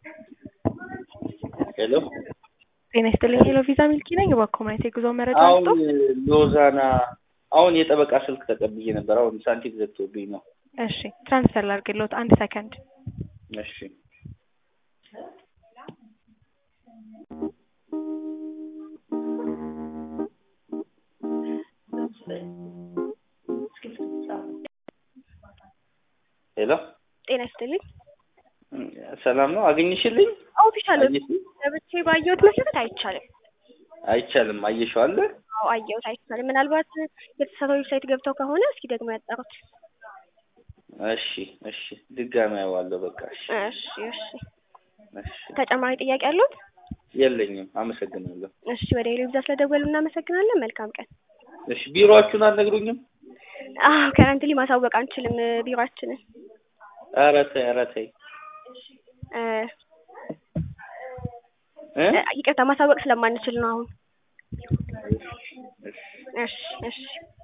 ሄሎ ጤና ይስጥልኝ። ሄሎ ቪዛ ሚልኪ ነኝ። እባክዎ ማየት የጉዞ መረጃ አሁን አምጡ። ሎዛና አሁን የጠበቃ ስልክ ተቀብዬ ነበር። አሁን ሳንቲም ዘግቶብኝ ነው። እሺ ትራንስፈር ላድርግልዎት አንድ ሰከንድ። እሺ ሄሎ ጤና ይስጥልኝ። ሰላም ነው? አገኘሽልኝ? ኦፊሻል አየሽኝ? ገብቼ ባየሁት መሰረት አይቻልም። አይቻልም። አየሽው አለ አዎ አየሁት፣ አይቻልም። ምናልባት የተሳሳተ ዌብሳይት ገብተው ከሆነ እስኪ ደግሞ ያጣሩት። እሺ እሺ፣ ድጋሚ አየዋለሁ። በቃ እሺ እሺ እሺ። እሺ። ተጨማሪ ጥያቄ አሉት? የለኝም። አመሰግናለሁ። እሺ፣ ወደ ሄሎ ቪዛ ስለደወሉ እናመሰግናለን። መልካም ቀን። እሺ፣ ቢሮአችሁን አትነግሩኝም? አዎ ከረንትሊ ማሳወቅ አንችልም ቢሮአችንን። ኧረ ተይ ኧረ ተይ እ እ ይቅርታ ማሳወቅ ስለማንችል ነው አሁን። እሺ እሺ እሺ